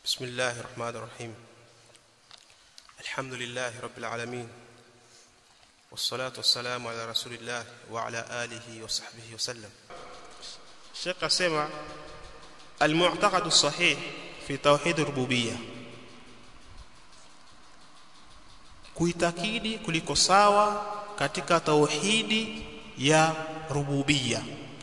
بسم الله الرحمن الرحيم الحمد لله رب العالمين والصلاة والسلام على رسول الله وعلى آله وصحبه وسلم Sheikh asema al-mu'taqad sahih fi tauhid rububiyya kuitakidi kuliko sawa katika tauhidi ya rububiyya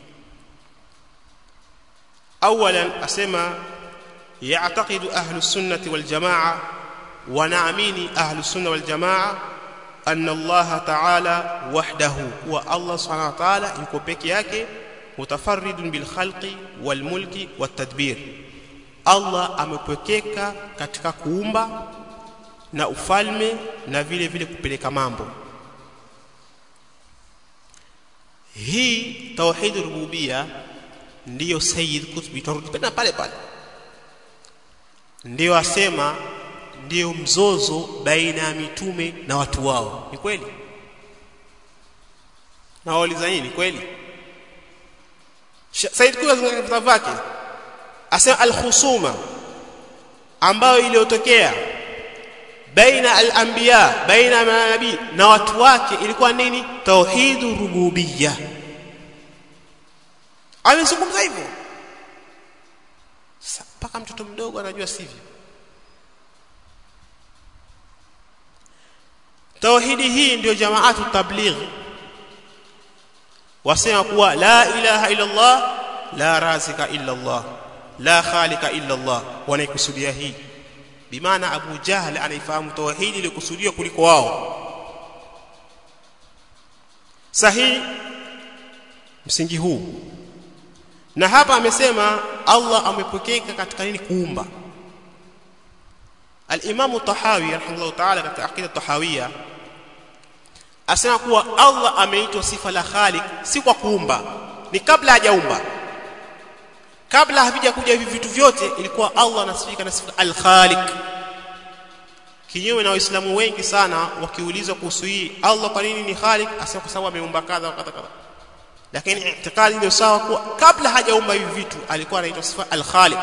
awalan asema ya'taqidu ahlu sunnati wal jamaa wa naamini ahlu sunna wal jamaa anna Allah ta'ala wahdahu wa Allah subhanahu wa ta'ala yuko peke yake mutafarridun bil khalqi wal mulki wat tadbir Allah amepwekeka katika kuumba na ufalme na vile vile kupeleka mambo hii tauhid rububia ndiyo sayyid kutbi turudi tena pale pale ndiyo asema ndiyo mzozo baina ya mitume na watu wao ni kweli na wauliza nini kweli Said Kuya katika vitabu vyake asema al-khusuma ambayo iliyotokea baina al-anbiya baina manabii na watu wake ilikuwa nini tauhidu rububiyya amezungumza hivyo mpaka mtoto mdogo anajua sivyo tauhidi hii ndio jamaatu tabligh wasema kuwa la ilaha illa Allah la razika illa Allah la khalika illa Allah wanaikusudia hii bimaana Abu Jahl anaifahamu tauhidi ilikusudiwa kuliko wao sahihi msingi huu na hapa amesema Allah amepokeka katika nini kuumba Al-Imam Tahawi rahimahullah ta'ala katika aqida Tahawiyya asema kuwa Allah ameitwa sifa la Khaliq si kwa kuumba ni kabla hajaumba kabla havija kuja hivi vitu vyote ilikuwa Allah anasifika na sifa al-Khaliq kinyume na waislamu wengi sana wakiulizwa kuhusu hii Allah kwa nini ni Khaliq asema kwa sababu ameumba kadha kadha kadha lakini itikadi ndio sawa kuwa kabla hajaumba hivi vitu alikuwa anaitwa sifa al-Khaliq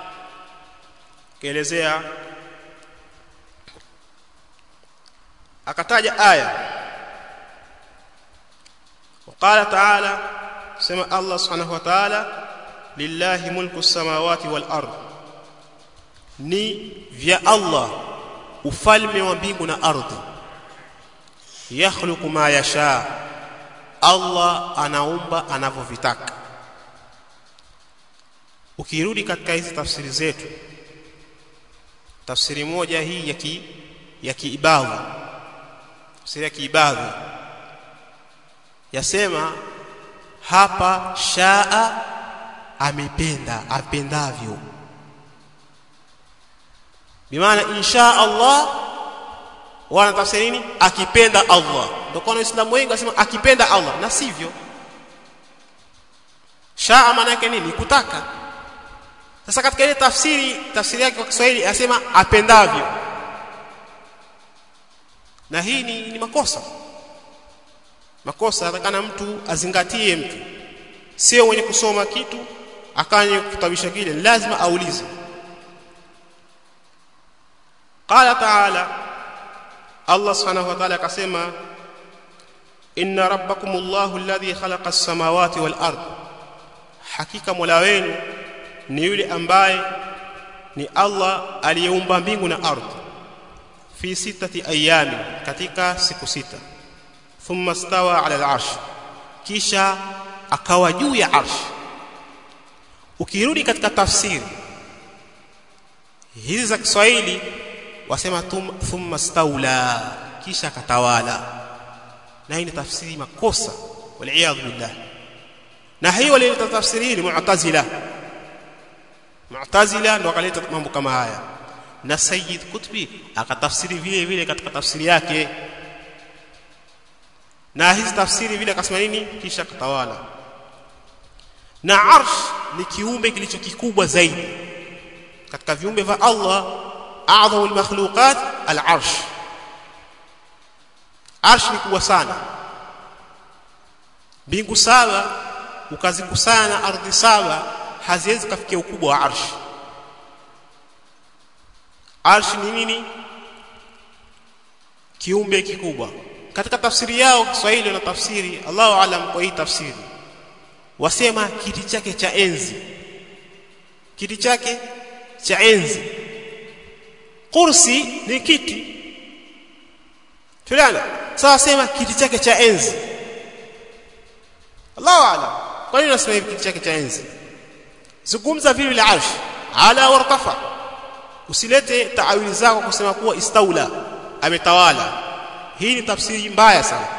kielezea akataja aya وقال تعالى سمع الله سبحانه وتعالى لله ملك السماوات والارض ni vya Allah ufalme wa mbingu na ardhi yakhluqu ma yasha Allah anaumba anavyovitaka ukirudi katika hizi tafsiri zetu tafsiri moja hii ya ki ya kiibadhi tafsiri ya kiibadhi yasema hapa shaa amependa apendavyo bimaana insha Allah wana tafsiri nini akipenda Allah ndio kwa waislamu wengi wasema akipenda Allah na sivyo shaa maana yake nini kutaka sasa katika ile tafsiri tafsiri yake kwa Kiswahili anasema apendavyo na hii ni, ni makosa makosa atakana mtu azingatie mtu sio mwenye kusoma kitu akanye kutabisha kile lazima aulize qala ta'ala Allah subhanahu wa ta'ala akasema inna rabbakumullahu alladhi khalaqa as-samawati wal ard hakika mola wenu ni yule ambaye ni Allah aliyeumba mbingu na ardhi fi sitati ayami katika siku sita thumma stawa ala al-arsh kisha akawa juu ya arsh ukirudi katika tafsiri hizi za Kiswahili wasema thumma staula kisha akatawala na hii ni tafsiri makosa wal billah na hiyo walileta tafsiri hii mu'tazila mu'tazila ndo akaleta mambo kama haya na Sayyid Qutbi akatafsiri vile vile katika tafsiri yake na hizi tafsiri vile akasema nini kisha katawala na arsh ni kiumbe kilicho kikubwa zaidi katika viumbe vya Allah a'dhamu al-makhluqat al-arsh arsh ni kubwa sana mbingu saba ukazikusanya ardhi saba haziwezi kufikia ukubwa wa arsh arshi ni nini kiumbe kikubwa katika tafsiri yao Kiswahili na tafsiri Allahu alam kwa hii tafsiri wasema kiti chake cha enzi kiti chake cha enzi kursi ni kiti tulana sawa sema kiti chake cha enzi Allahu alam kwa nini unasema hivi kiti chake cha enzi zungumza vile vile arsh ala wartafa usilete taawili zako kusema kuwa istaula ametawala hii ni tafsiri mbaya sana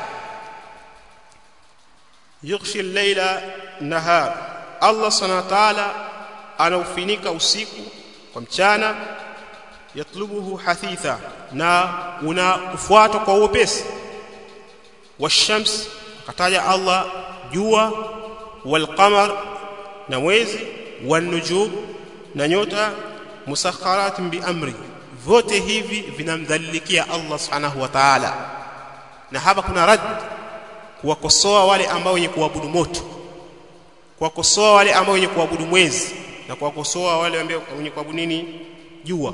yughshi al-layla nahar Allah subhanahu wa ta'ala anaufinika usiku kwa mchana yatlubuhu hathitha na unakufuata kwa upesi washams akataja Allah jua walqamar na mwezi wanujum na nyota musakharatin biamri vyote hivi vinamdhalilikia Allah subhanahu wa ta'ala na hapa kuna rad kuwakosoa wale ambao wenye kuabudu moto kuwakosoa wale ambao wenye kuabudu mwezi na kuwakosoa wale ambao wenye kuabudu nini jua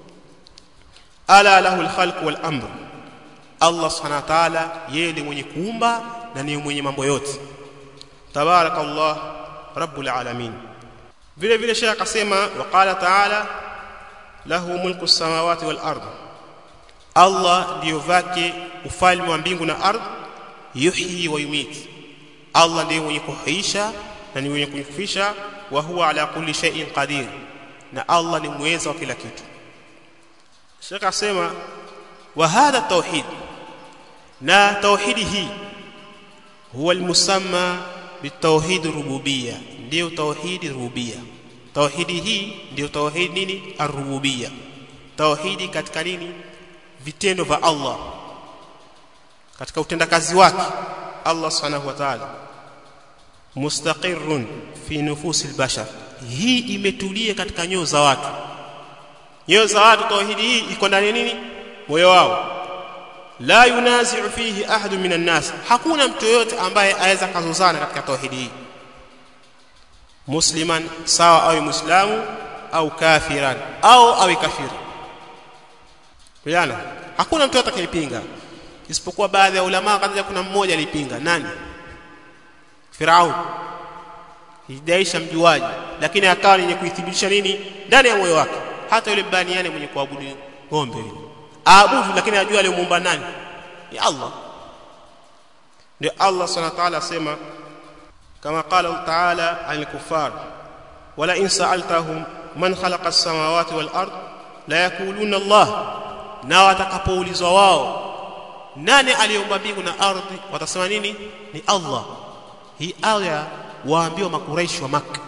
ala lahu alkhalq wal amr Allah subhanahu wa ta'ala yeye ni mwenye kuumba na ni mwenye mambo yote tabarakallah rabbul alamin vile vile shekh akasema waqala ta'ala lahu mulku samawati wal ard Allah ndio vake ufalme wa mbingu na ardhi yuhyi wa yumit Allah ndiye mwenye kuhuisha na ni mwenye kufisha wa huwa ala kulli shay'in qadir na Allah ni muweza wa kila kitu Sheikh asema wa hadha tauhid na tauhidi hii huwa almusamma bitauhid rububiyya ndio tauhidi rububiyya tauhidi hii ndio tauhid nini arububiyya tauhidi katika nini vitendo vya Allah katika utendakazi wake Allah subhanahu wa ta'ala mustaqirrun fi nufusil bashar hii imetulia katika nyoyo za watu nyoyo za watu tauhidi hii iko ndani nini moyo wao la yunazi'u fihi ahadun minan nas hakuna mtu yote ambaye aweza kazozana katika tauhidi hii musliman sawa awe muislamu au kafiran au awe kafiri Kuyana hakuna mtu atakayepinga isipokuwa baadhi ya ulama kadha kuna mmoja alipinga nani Firaun hidaisha mjuaji lakini akawa yenye kuithibitisha nini ndani ya moyo wake hata yule baniani mwenye kuabudu ng'ombe yule aabudu lakini ajua aliyomuumba nani ni Allah ndio Allah subhanahu wa ta'ala asema kama qala ta'ala al-kuffar wala in sa'altahum man khalaqa as-samawati wal ard la yaquluna Allah na watakapoulizwa wao nani aliyeumba mbingu na ardhi watasema nini ni Allah hii aya waambiwa makuraishi wa maka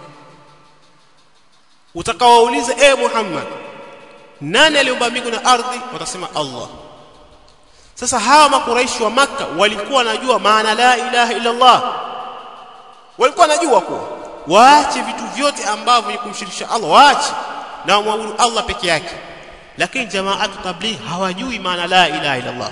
utakawauliza e Muhammad nani aliumba mbingu na ardhi watasema Allah sasa hawa makuraishi wa maka walikuwa wanajua maana la ilaha illa Allah walikuwa wanajua kuwa waache vitu vyote ambavyo ni kumshirikisha Allah waache na wamwabudu Allah peke yake lakini jamaatu tabligh hawajui maana la ilaha illa Allah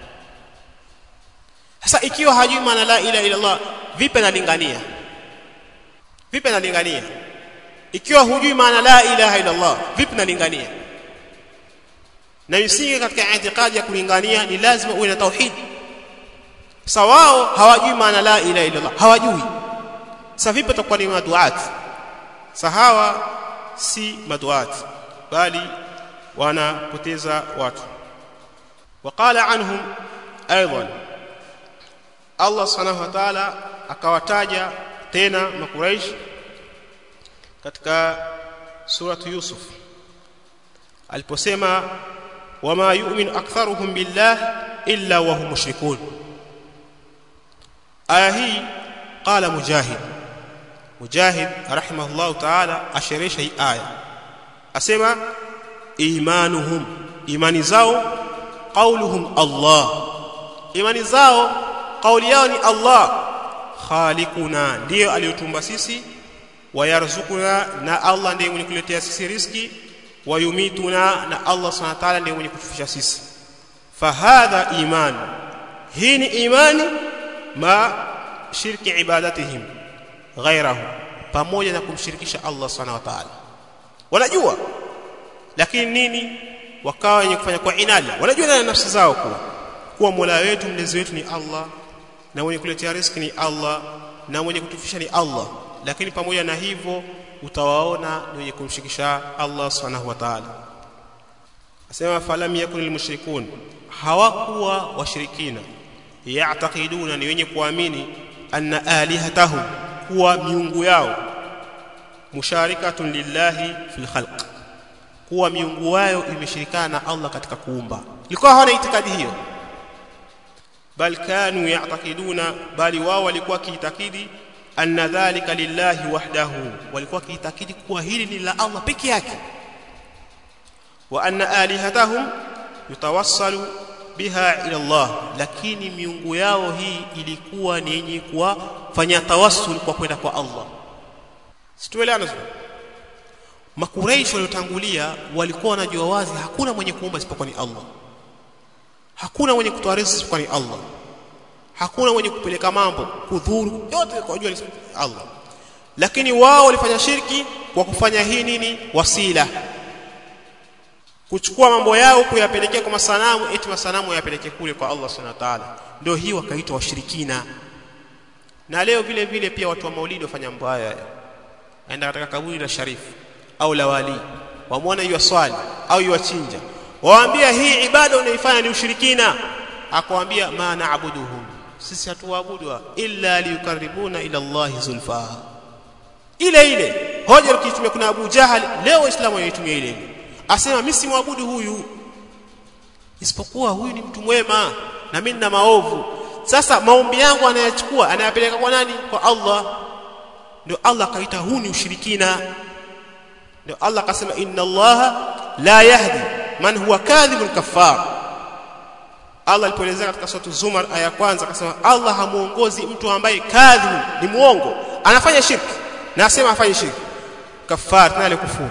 sasa ikiwa hajui maana la ilaha illa Allah vipi analingania vipi analingania ikiwa hujui maana la ilaha illa Allah vipi analingania na misingi katika itikadi ya kulingania ni lazima uwe na tauhid sawao hawajui maana la ilaha illa Allah hawajui sasa vipi atakuwa ni maduat sahawa si maduat bali wanapoteza watu waqala anhum aidan Allah subhanahu wa ta'ala akawataja tena makuraish katika suratu Yusuf aliposema wama yu'minu aktharuhum billah illa wa hum mushrikun aya hii qala mujahid mujahid rahimahullah ta'ala asheresha hii aya asema imanuhum imani zao qauluhum Allah imani zao kauli yao ni Allah khaliquna ndiyo aliyotumba sisi wayarzukuna na Allah ndiye mwenye kuletea sisi riski wayumituna na Allah subhanahu wa ta'ala ndiye mwenye kutufisha sisi fahadha iman hii ni imani ma shirki ibadatihim ghairahu pamoja na kumshirikisha Allah subhanahu wa ta'ala wanajua lakini nini wakawa wenye kufanya kwa inadi wanajua ndani ya nafsi zao kuwa kuwa Mola wetu mlezi wetu ni Allah na mwenye kuletea riziki ni Allah na mwenye kutufisha ni Allah lakini pamoja na hivyo utawaona ni wenye kumshikisha Allah subhanahu wa ta'ala asema falam yakun almushrikun hawakuwa washirikina ya'taqiduna ni wenye kuamini anna alihatahum kuwa miungu yao musharikatun lillahi fil khalq kuwa miungu yao imeshirikana na Allah katika kuumba ilikuwa hawana itikadi hiyo bal kanu ya'taqiduna bali wao walikuwa kiitakidi anna dhalika lillahi wahdahu walikuwa kiitakidi kuwa hili ni la Allah peke yake wa anna alihatahum yutawassalu biha ila Allah lakini miungu yao hii ilikuwa ni yenye kuwafanya tawassul kwa kwenda kwa Allah situelewana makuraishi waliotangulia walikuwa wanajua wazi hakuna mwenye kuumba isipokuwa ni Allah hakuna mwenye kutoa riziki isipokuwa ni Allah hakuna mwenye kupeleka mambo kudhuru yote kwa jua Allah lakini wao walifanya shirki kwa kufanya hii nini wasila kuchukua mambo yao kuyapelekea kwa masanamu eti masanamu yapeleke kule kwa Allah subhanahu wa ta'ala ndio hii wakaitwa washirikina na leo vile vile pia watu wa maulidi wafanya mambo haya aenda katika kaburi la sharifu au la wali wamwona hiyo swali au hiyo chinja waambia hii ibada unaifanya ni ushirikina akwambia ma naabuduhum sisi hatuabudu illa liyukaribuna ila Allah zulfa ile ile hoja ukitumia kuna Abu Jahal leo waislamu wanaitumia ile ile asema mimi simwabudu huyu isipokuwa huyu ni mtu mwema na mimi nina maovu sasa maombi yangu anayachukua anayapeleka kwa nani kwa Allah ndio Allah akaita huu ni ushirikina ndio Allah akasema inna Allah la yahdi man huwa kadhibun kaffar Allah alipoelezea katika sura Zumar aya kwanza akasema Allah hamuongozi mtu ambaye kadhib ni muongo anafanya shirki na asema afanye shirki kafar tena alikufuru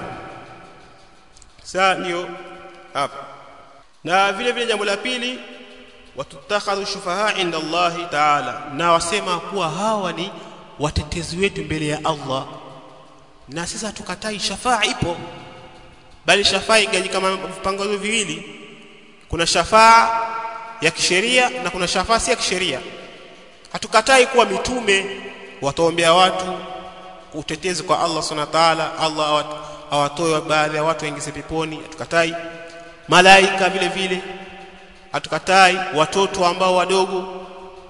sasa ndio hapa na vile vile jambo la pili watutakhadhu shufaha inda Allah ta'ala na wasema kuwa hawa ni watetezi wetu mbele ya Allah na sisi hatukatai shafaa ipo bali shafaa igaji kama vipangazo viwili kuna shafaa ya kisheria na kuna shafaa si ya kisheria hatukatai kuwa mitume wataombea watu utetezi kwa Allah subhanahu wa ta'ala Allah awatoe baadhi ya watu waingize peponi hatukatai malaika vile vile hatukatai watoto ambao wadogo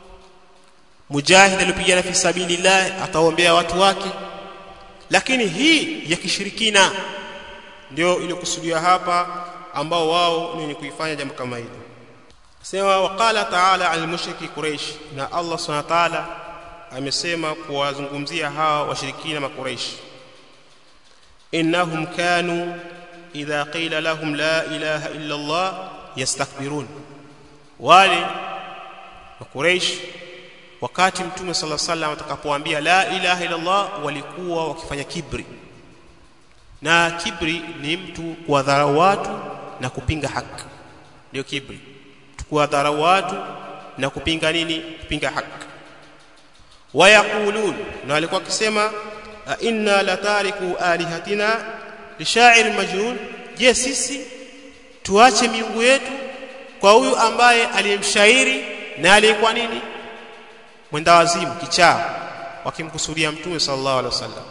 mujahid alipigana fi sabilillah ataombea watu wake lakini hii ya kishirikina ndio iliyokusudiwa hapa ambao wao ni wenye kuifanya jambo kama hili sema waqala ta'ala al-mushriki quraish na Allah subhanahu wa ta'ala amesema kuwazungumzia hawa washirikina makuraish innahum kanu idha qila lahum la ilaha illa Allah yastakbirun wale makuraish wakati mtume sallallahu alaihi wasallam atakapowaambia la ilaha illa Allah walikuwa wakifanya kibri na kibri ni mtu kuwadharau watu na kupinga haki ndio kibri kuwadharau watu na kupinga nini kupinga haki wayaqulun na walikuwa wakisema inna latariku alihatina lishair majnun je sisi tuache miungu yetu kwa huyu ambaye aliyemshairi na aliyekuwa nini mwenda wazimu kichaa wakimkusudia mtume sallallahu alaihi wasallam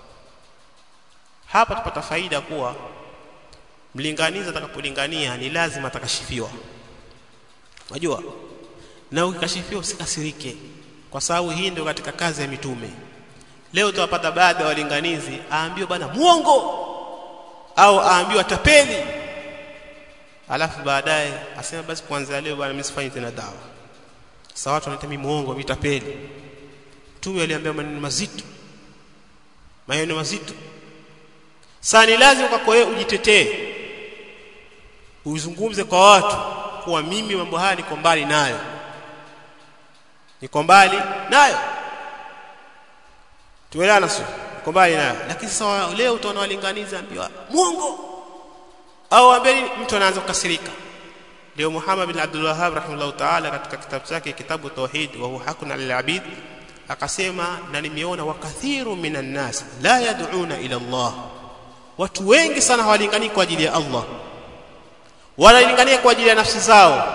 hapa tupata faida kuwa mlinganizi atakapolingania ni lazima atakashifiwa unajua na ukikashifiwa usikasirike kwa sababu hii ndio katika kazi ya mitume leo tutapata baadhi ya walinganizi aambiwa bana muongo au aambiwa tapeli alafu baadaye asema basi kuanzia leo bwana mimi sifanyi tena dawa sasa watu wanaita mimi muongo mimi tapeli mtume aliambia maneno mazito maneno mazito sasa ni lazima kwako wewe ujitetee uzungumze kwa watu kuwa mimi mambo haya niko mbali nayo niko mbali nayo tuelewana sio niko mbali nayo lakini sasa leo utaona walinganiza ambiwa muongo au ambeni mtu anaanza kukasirika leo Muhammad bin Abdul Wahhab rahimahullah ta'ala katika kitabu chake kitabu tauhid wa huwa hakun al-abid akasema na nimeona wakathiru minan nas la yad'una ila Allah watu wengi sana hawalingani kwa ajili ya Allah wanalingania kwa ajili ya nafsi zao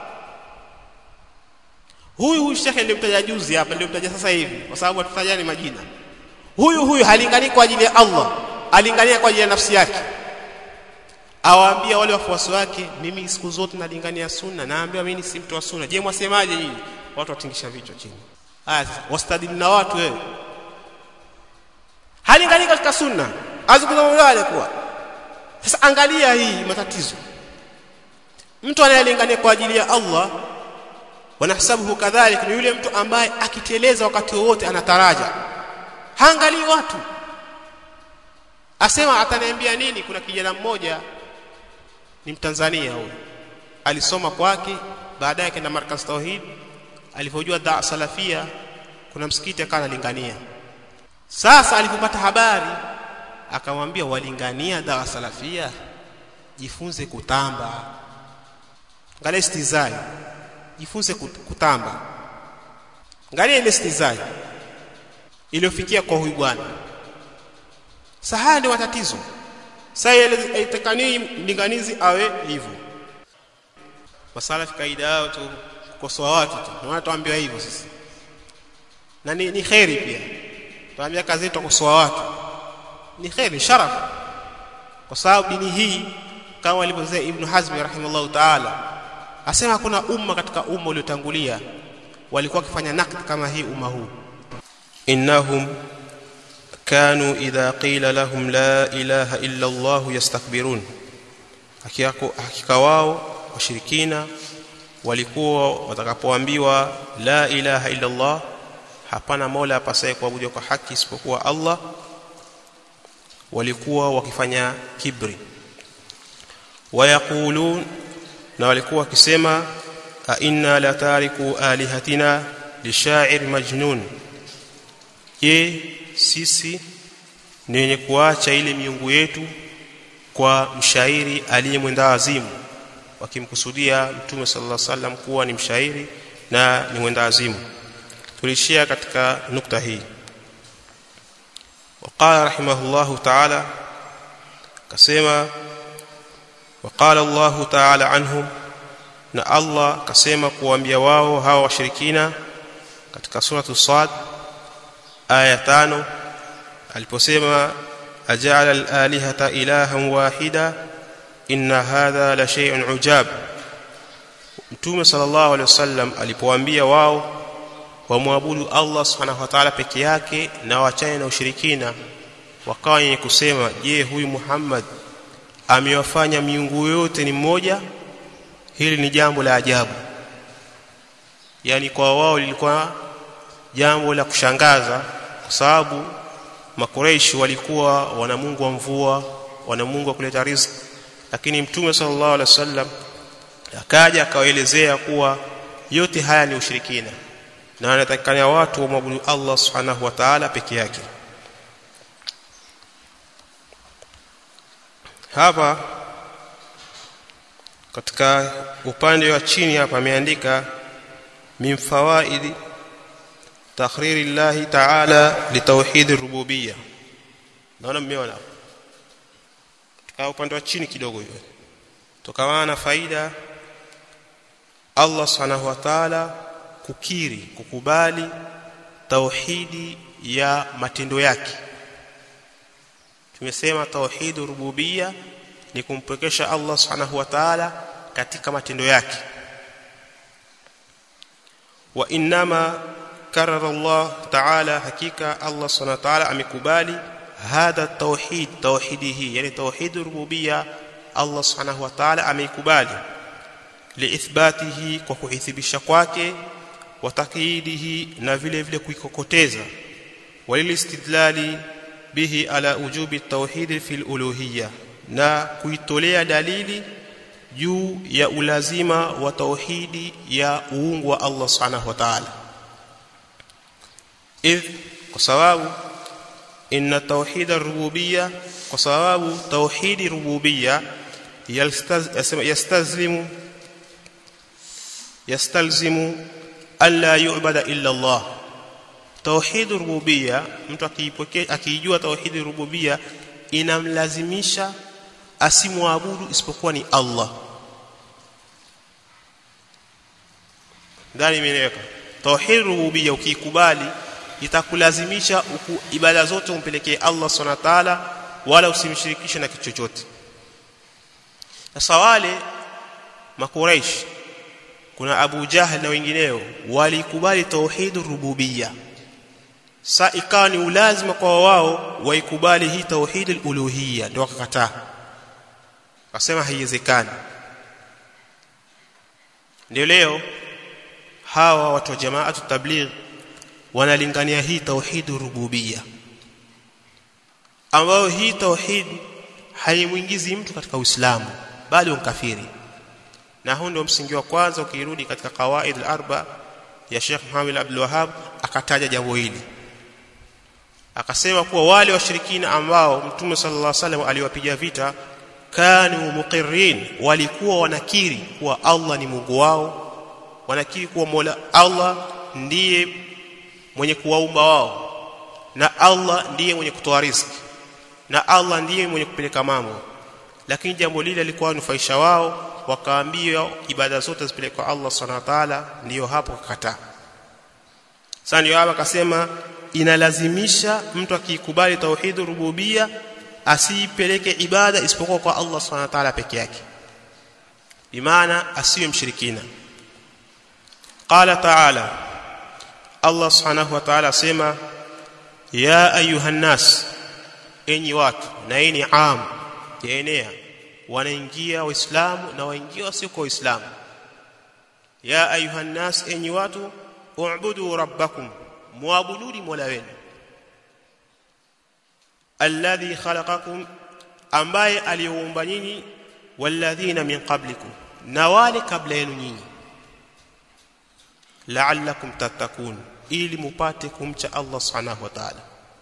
huyu huyu shekhe nilimtaja juzi hapa nilimtaja sasa hivi kwa sababu hatutajani majina huyu huyu halinganii kwa ajili ya Allah alingania kwa ajili ya nafsi yake awaambia wale wafuasi wake mimi siku zote nalingania sunna naambia mimi si mtu wa sunna je mwasemaje nyinyi watu watingisha vichwa chini haya sasa wastadili na watu wewe halinganii katika sunna azungumza wale kuwa sasa angalia hii matatizo mtu anayelingania kwa ajili ya Allah wanahesabuhu kadhalika ni yule mtu ambaye akiteleza wakati wowote anataraja haangalii watu asema ataniambia nini kuna kijana mmoja ni mtanzania huyo alisoma kwake baadaye akaenda markaz tauhid alipojua da salafia kuna msikiti akawa analingania sasa alipopata habari akamwambia walingania da salafia jifunze kutamba angalia istizai jifunze kutamba angalia ile istizai iliyofikia kwa huyu bwana sahaya ni matatizo sasa haitakani mlinganizi awe hivyo masalafi kaida yao tu kukosoa watu tu na watu tuambiwa hivyo sisi na ni, ni khairi pia tuambia kazi yetu kukosoa watu ni khairi sharaf kwa sababu dini hii kama alivyosema Ibn Hazm rahimahullah ta'ala asema hakuna umma katika umma uliotangulia walikuwa wakifanya nakd kama hii umma huu innahum كانوا إذا قيل لهم لا إله إلا الله يستكبرون hakika wao washirikina walikuwa watakapoambiwa la ilaha illa Allah hapana mola apasaye kuabudiwa kwa haki isipokuwa Allah walikuwa wakifanya kibri wayaqulun na walikuwa wakisema a inna la tariku alihatina lishair majnun je sisi ni wenye kuacha ile miungu yetu kwa mshairi aliyemwenda azimu wakimkusudia mtume sallallahu alaihi wasallam kuwa ni mshairi na ni mwenda azimu tulishia katika nukta hii وقال رحمه الله تعالى كسما وقال الله تعالى عنهم na Allah kasema kuambia wao hawa washirikina katika suratu Sad aya 5 aliposema aja'ala al-alihata ilahan wahida inna hadha la shay'un ujab Mtume sallallahu alaihi wasallam alipowaambia wao wamwabudu Allah subhanahu wa ta'ala peke yake na waachane na ushirikina wakawa wenye kusema je huyu Muhammad amewafanya miungu yote ni mmoja hili ni jambo la ajabu yani kwa wao lilikuwa jambo la kushangaza kwa sababu makureishi walikuwa wana Mungu wa mvua wana Mungu wa kuleta riziki lakini mtume sallallahu alaihi wasallam akaja akawaelezea kuwa yote haya ni ushirikina na anatakikana watu wamwabudu Allah subhanahu wa ta'ala peke yake hapa katika upande wa chini hapa ameandika min fawaidi takhriri llahi ta'ala litauhid rububiyya naona mmeona katika upande wa chini kidogo hiyo tokamana na faida Allah subhanahu wa ta'ala kukiri kukubali tauhidi ya matendo yake tumesema tauhid rububiyya ni kumpwekesha Allah subhanahu wa ta'ala katika matendo yake wa inma karara Allah ta'ala hakika Allah subhanahu wa ta'ala amekubali hadha tauhid tauhidihi yani tauhid rububiyya Allah subhanahu wa ta'ala ameikubali liithbatihi kwa kuithibisha kwake wa takidihi na vile vile kuikokoteza walilistidlali bihi ala ujubi tauhid fil uluhiyya na kuitolea dalili juu ya ulazima wa tauhidi ya uungu wa Allah subhanahu wa ta'ala idh kwa sababu inna tauhid ar-rububiyya kwa sababu tauhidi rububiyya yastazlimu yastalzimu alla yu'bada illa Allah tauhid rububiyya mtu akiipokea akijua tauhid rububiyya inamlazimisha asimwabudu isipokuwa ni Allah ndani imeeleweka tauhid rububiyya ukikubali itakulazimisha uku, ibada zote umpelekee Allah subhanahu wa ta'ala wala usimshirikishe na kitu chochote sasa wale makuraish kuna Abu Jahl na wengineo walikubali tauhid rububiyya sa ikawa ni ulazima kwa wao waikubali hii tauhid al-uluhiyya ndio wakakataa wakasema haiwezekani ndio leo hawa watu wa jamaatu tabligh wanalingania hii tauhid rububiyya ambayo hii tauhid haimuingizi mtu katika Uislamu bali unkafiri na huu ndio msingi wa kwanza ukirudi katika qawaid al-arba ya Sheikh Muhammad Abdul Wahhab akataja jambo hili akasema kuwa wale washirikina ambao Mtume sallallahu alaihi wasallam aliwapiga vita kanu muqirrin walikuwa wanakiri kuwa Allah ni Mungu wao wanakiri kuwa Mola Allah ndiye mwenye kuwaumba wao na Allah ndiye mwenye kutoa riziki na Allah ndiye mwenye kupeleka mambo lakini jambo lile lilikuwa nufaisha wao wakaambia ibada zote zipelekwe kwa Allah subhanahu wa ta'ala ndio hapo kakataa sasa ndio hapa akasema inalazimisha mtu akikubali tauhid rububia asipeleke ibada isipokuwa kwa Allah subhanahu wa ta'ala peke yake bimaana asiwe mshirikina qala ta'ala Allah subhanahu wa ta'ala sema ya ayuha nas enyi watu na hii ni am yaenea wanaingia waislamu na waingia wasio kwa waislamu ya ayuha nas enyi watu u'budu rabbakum muabuduni mola wenu alladhi khalaqakum ambaye aliumba nyinyi walladhina min qablikum na wale kabla yenu nyinyi la'allakum tattaqun ili mupate kumcha Allah subhanahu wa ta'ala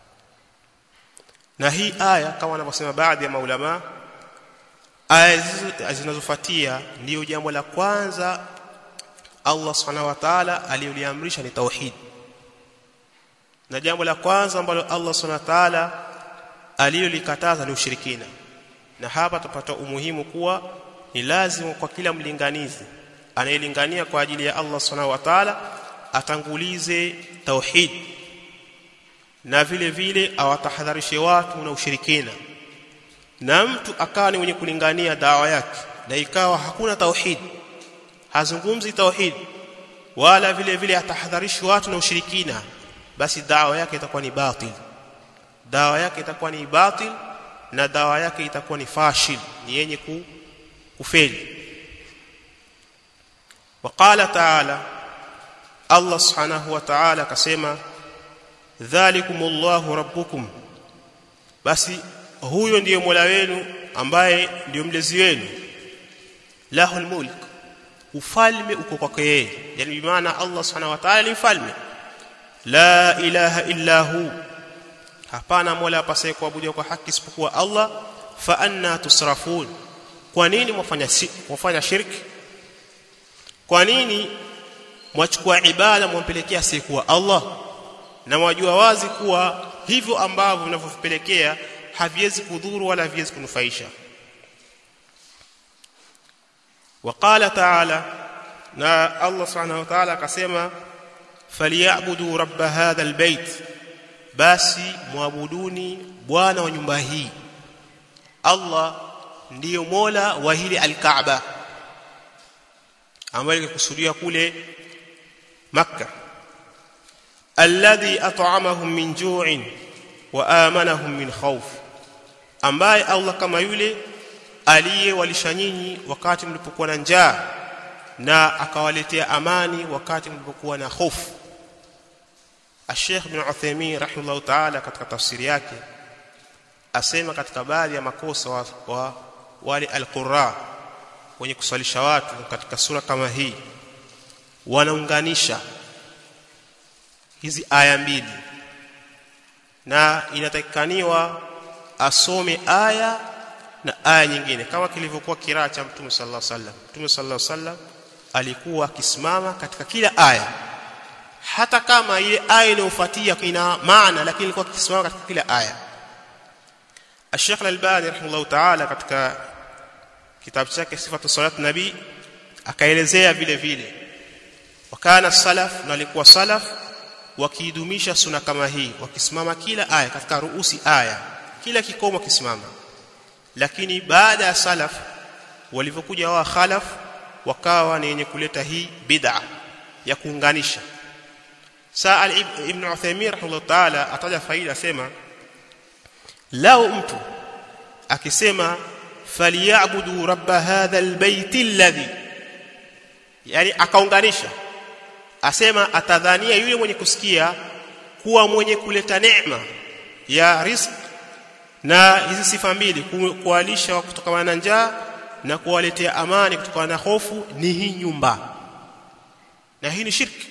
na hii aya kama wanavyosema baadhi ya maulama aya zinazofuatia ndiyo jambo la kwanza Allah subhanahu wa ta'ala aliyoliamrisha ni tauhid na jambo la kwanza ambalo Allah subhanahu wa ta'ala aliyolikataza ni ushirikina na hapa tupata umuhimu kuwa ni lazima kwa kila mlinganizi anayelingania kwa ajili ya Allah subhanahu wa ta'ala atangulize tauhid na vile vile awatahadharishe watu na ushirikina na mtu akawa ni mwenye kulingania dawa yake na ikawa hakuna tauhid hazungumzi tauhid wala vile vile atahadharishi watu na ushirikina basi dawa yake itakuwa ni batil dawa yake itakuwa ni batil na dawa yake itakuwa ni fashil ni yenye ku, kufeli وقال تعالى الله سبحانه وتعالى كسما ذلكم الله ربكم basi huyo ndiye Mola wenu ambaye ndiyo mlezi wenu lahul mulk ufalme uko kwake yeye yani maana Allah subhanahu wa ta'ala ni mfalme la ilaha illa hu hapana mola apasaye kuabudiwa kwa haki isipokuwa Allah fa anna tusrafun kwa nini mwafanya mwafanya shirki kwa nini mwachukua ibada mwampelekea asiyekuwa Allah na mwajua wazi kuwa hivyo ambavyo mnavyopelekea haviwezi kudhuru wala haviwezi kunufaisha وقال تعالى na Allah subhanahu wa ta'ala akasema falyabudu rabb hadha albayt basi muabuduni bwana wa nyumba hii Allah ndiyo mola wa hili alkaaba ambayo ilikusudia kule makka alladhi at'amahum min ju'in wa amanahum min khawf ambaye Allah kama yule aliyewalisha nyinyi wakati mlipokuwa na njaa na akawaletea amani wakati mlipokuwa na hofu Sheikh Ibn Uthaymeen rahimahullah ta'ala katika tafsiri yake asema katika baadhi ya makosa wa, wa wale al-Qurra wenye kuswalisha watu katika sura kama hii wanaunganisha hizi aya mbili na inatakikaniwa asome aya na aya nyingine kama kilivyokuwa kiraa cha Mtume sallallahu alaihi wasallam Mtume sallallahu alaihi wasallam alikuwa akisimama katika kila aya hata kama ile aya inayofuatia ina maana lakini alikuwa akisimama katika kila aya Sheikh Al-Albani rahimahullah ta'ala katika kitabu chake Sifatu Salat Nabi akaelezea vile vile wakana salaf na walikuwa salaf wakiidumisha suna kama hii wakisimama kila aya katika ruusi aya kila kikomo kisimama lakini baada ya salaf walivyokuja wa khalaf wakawa ni yenye kuleta hii bid'a ya kuunganisha saa ibn Uthaymeen rahimahullah ta'ala ataja faida sema lao mtu akisema falyabudu rabb hadha albayt alladhi yani akaunganisha asema atadhania yule mwenye kusikia kuwa mwenye kuleta neema ya rizq na hizi sifa mbili kuwalisha kutokana na njaa na kuwaletea amani kutokana na hofu ni hii nyumba na hii ni shirki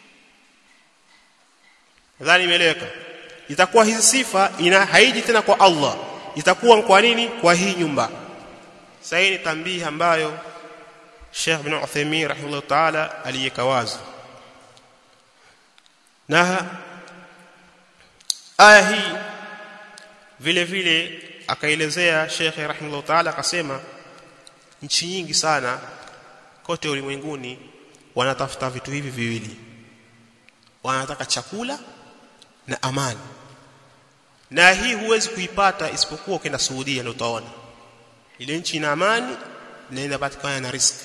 nadhani imeeleweka itakuwa hizi sifa ina haiji tena kwa Allah itakuwa kwa nini kwa hii nyumba sasa hii ni tambihi ambayo Sheikh bin Uthaymeen rahimahullah ta'ala aliyeka wazi na aya hii vile vile akaelezea Sheikh rahimahullah ta'ala akasema nchi nyingi sana kote ulimwenguni wanatafuta vitu hivi viwili wanataka chakula na amani na hii huwezi kuipata isipokuwa ukienda Saudia ndio utaona ile nchi ina amani na inapatikana na risk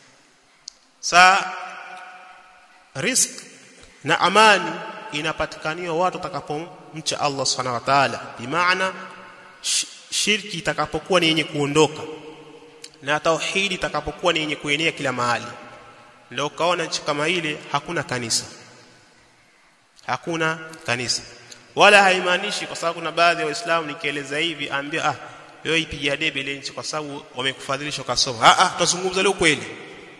sa risk na amani inapatikaniwa watu watakapomcha Allah subhanahu wa ta'ala bimaana shirki itakapokuwa ni yenye kuondoka na tauhidi itakapokuwa ni yenye kuenea kila mahali ndio ukaona nchi kama ile hakuna kanisa hakuna kanisa wala haimaanishi kwa sababu kuna baadhi ya waislamu nikieleza hivi ambia ah wewe ipigia debe ile nchi kwa sababu wamekufadhilisha ukasoma ah ah tutazungumza leo kweli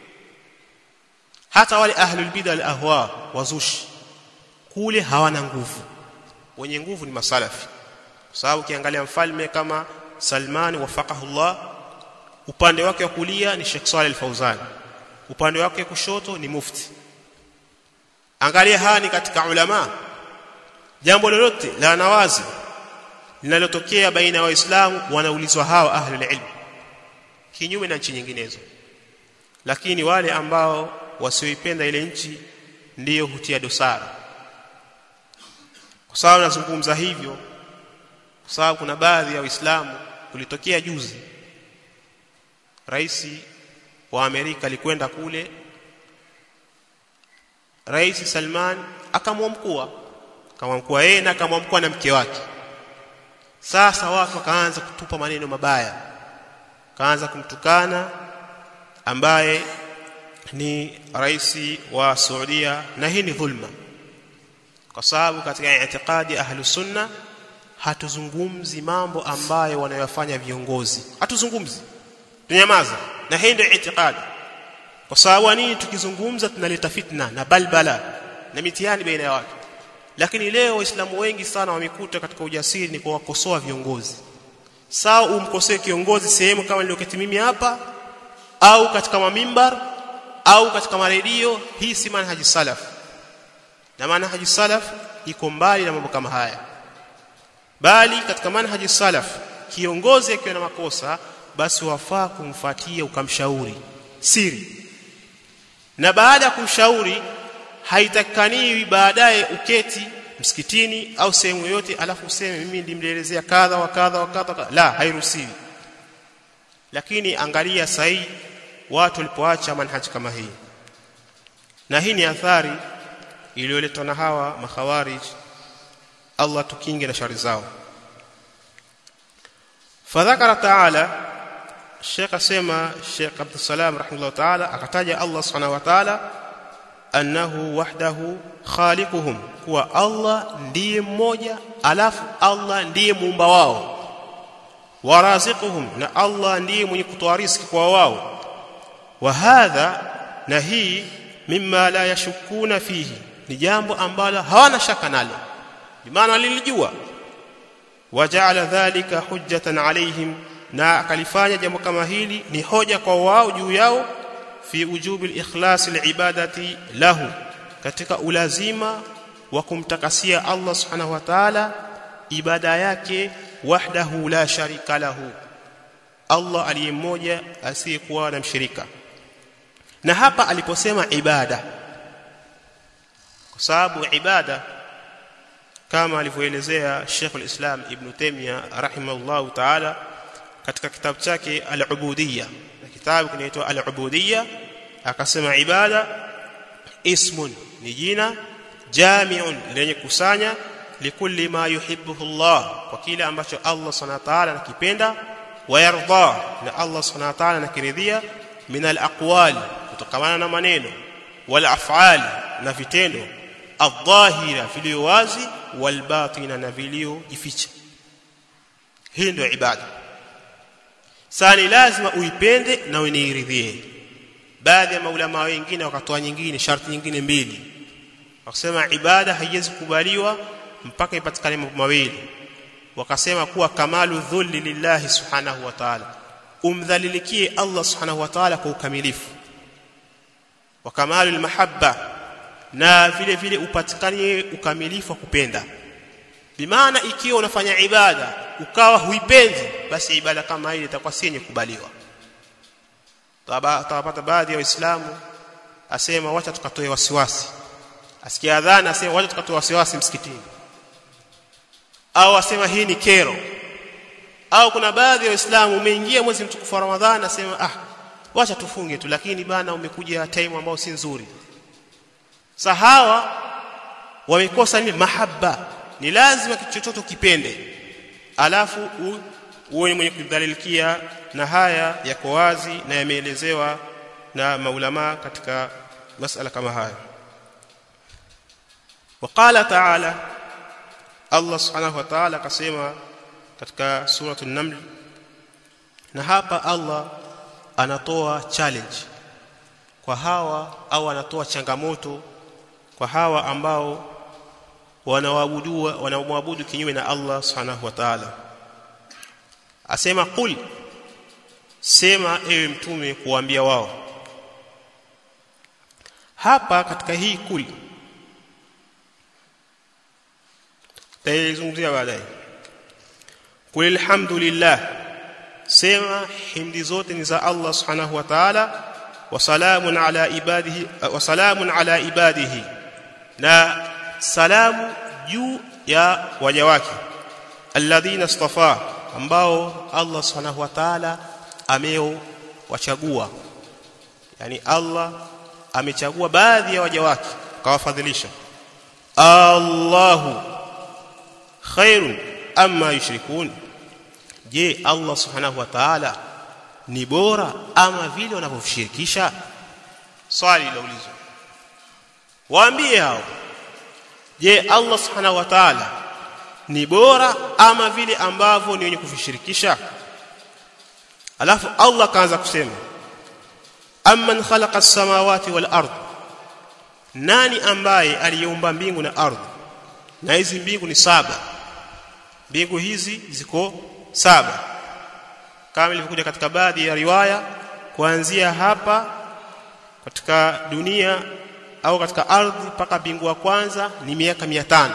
hata wale ahlul bid'a al ahwa wazushi kule hawana nguvu wenye nguvu ni masalafi kwa sababu ukiangalia mfalme kama Salman wafaqahullah upande wake wa kulia ni Sheikh Saleh al-Fauzan upande wake kushoto ni mufti angalia hani katika ulama jambo lolote la nawazi linalotokea baina ya waislamu wanaulizwa hawa ahlul ilm kinyume na nchi nyinginezo lakini wale ambao wasioipenda ile nchi ndiyo hutia dosara kwa sababu nazungumza hivyo kwa sababu kuna baadhi ya waislamu kulitokea juzi rais wa Amerika alikwenda kule Rais Salman akamwamkua akamwamkua yeye na akamwamkua na mke wake sasa watu wakaanza kutupa maneno mabaya kaanza kumtukana ambaye ni rais wa Saudia na hii ni dhulma kwa sababu katika itikadi ahlu sunna hatuzungumzi mambo ambayo wanayofanya viongozi hatuzungumzi tunyamaza na hii ndio itikadi kwa sababu nini tukizungumza tunaleta fitna na balbala na mitihani baina ya watu lakini leo waislamu wengi sana wamekuta katika ujasiri ni kuwakosoa viongozi sawa umkosee kiongozi sehemu kama niliyoketi mimi hapa au katika mamimbar au katika maredio hii si manhaji salaf na manhaji salaf iko mbali na mambo kama haya bali katika manhaji salaf kiongozi akiwa na makosa basi wafaa kumfuatia ukamshauri siri na baada ya kumshauri haitakaniwi baadaye uketi msikitini au sehemu yoyote alafu useme mimi ndimlielezea kadha wa kadha wa kadha la hairuhusiwi lakini angalia sahi watu walipoacha manhaji kama hii na hii ni athari iliyoletwa na hawa makhawarij Allah tukinge na shari zao fadhakara taala Sheikh asema Sheikh Abdul Salam rahimahullah taala akataja Allah subhanahu wa taala annahu wahdahu khaliquhum kuwa Allah ndiye mmoja alafu Allah ndiye muumba wao waraziquhum na Allah ndiye mwenye kutoa riziki kwa wao wa hadha na hii mimma la yashukuna fihi ni jambo ambalo hawana shaka nalo bimaana walilijua waja'ala dhalika hujjatan alaihim na akalifanya jambo kama hili ni hoja kwa wao juu yao fi ujubi al-ikhlas al-ibadati lahu katika ulazima wa kumtakasia Allah subhanahu wa ta'ala ibada yake wahdahu la sharika lahu Allah aliye mmoja asiyekuwa na mshirika na hapa aliposema ibada kwa sababu ibada kama alivyoelezea Sheikh al-Islam Ibn Taymiyyah rahimahullah ta'ala katika kitabu chake al-Ubudiyya na kitabu kinaitwa al-Ubudiyya akasema ibada ismun ni jina jami'un lenye kusanya likulli ma yuhibbuhu Allah kwa kile ambacho Allah subhanahu wa ta'ala anakipenda wayarda na Allah subhanahu wa ta'ala anakiridhia min al-aqwal kutokana na maneno wal af'al na vitendo adh-dhahira vilio wazi wal batina na vilio jificha hii ndio ibada sani lazima uipende na uniiridhie baadhi ya maulama wengine wakatoa nyingine sharti nyingine mbili wakasema ibada haiwezi kubaliwa mpaka ipatikane mambo mawili wakasema kuwa kamalu dhulli lillahi subhanahu wa ta'ala umdhalilikie Allah subhanahu wa ta'ala kwa ukamilifu wa kamalu almahabba na vile vile upatikanie ukamilifu wa kupenda bimaana ikiwa unafanya ibada ukawa huipendi basi ibada kama ile itakuwa si yenye kubaliwa tawapata baadhi ya waislamu asema wacha tukatoe wasiwasi asikia adhana asema wacha tukatoe wasiwasi msikitini au asema hii ni kero au kuna baadhi ya waislamu umeingia mwezi mtukufu wa ramadhani asema ah wacha tufunge tu lakini bana umekuja time ambao si nzuri sahawa wamekosa ni mahaba ni lazima kitu chochote kipende alafu uwe mwenye kudhalilikia na haya yako wazi na yameelezewa na maulama katika masala kama haya وقال تعالى Allah subhanahu wa ta'ala akasema katika suratu an-naml na hapa Allah anatoa challenge kwa hawa au anatoa changamoto kwa hawa ambao wanaabudu wanamwabudu kinyume na Allah subhanahu wa ta'ala asema qul sema ewe mtume kuambia wao hapa katika hii kul taizungumzia baadaye qul alhamdulillah sema himdi zote ni za Allah subhanahu wa ta'ala wa salamun ala ibadihi wa salamun ala ibadihi na salamu juu ya waja wake alladhina istafa ambao Allah subhanahu wa ta'ala ameo wachagua yani Allah amechagua baadhi ya waja wake kawafadhilisha Allahu khairun amma yushrikun je Allah subhanahu wa ta'ala ni bora ama vile wanavyoshirikisha swali laulizwa waambie hao je Allah subhanahu wa ta'ala ni bora ama vile ambavyo ni wenye kuvishirikisha alafu Allah kaanza kusema amman khalaqa as-samawati wal ard nani ambaye aliyeumba mbingu na ardhi na hizi mbingu ni saba mbingu hizi ziko saba kama ilivyokuja katika baadhi ya riwaya kuanzia hapa katika dunia au katika ardhi mpaka mbingu wa kwanza ni miaka 500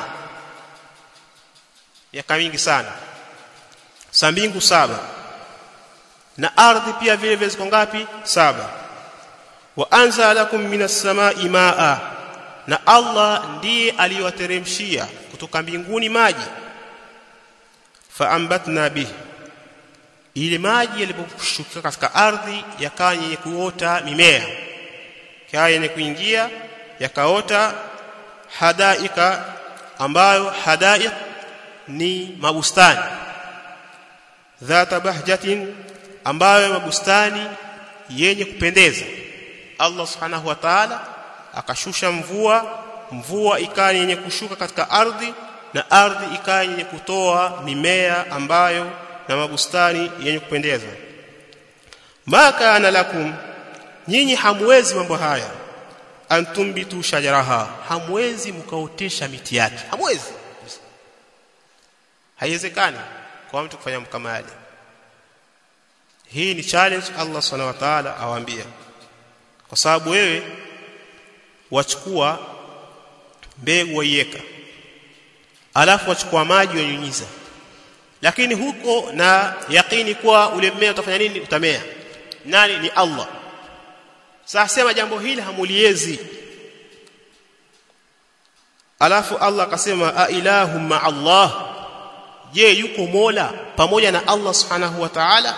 miaka mingi sana sa mbingu saba na ardhi pia vile vile ziko ngapi saba wa anza lakum minas samai maa na Allah ndiye aliyowateremshia kutoka mbinguni maji faambatna bihi ile maji yaliposhuka katika ardhi yakawa yenye kuota mimea yakawa yenye kuingia yakaota hadaika ambayo hadaik ni mabustani dhata bahjatin ambayo mabustani yenye kupendeza Allah subhanahu wa ta'ala akashusha mvua mvua ikawa yenye kushuka katika ardhi na ardhi ikawa yenye kutoa mimea ambayo na mabustani yenye kupendeza maka ana lakum nyinyi hamwezi mambo haya antumbitu shajaraha hamwezi mkaotesha miti yake hamwezi haiwezekani kwa mtu kufanya kama yale hii ni challenge Allah subhanahu wa ta'ala awaambia kwa sababu wewe wachukua mbegu waiweka alafu wachukua maji wanyunyiza lakini huko na yakini kuwa ule mmea utafanya nini utamea nani ni Allah sasa sema jambo hili hamuliezi alafu Allah akasema a ilahu ma Allah je yuko mola pamoja na Allah subhanahu wa ta'ala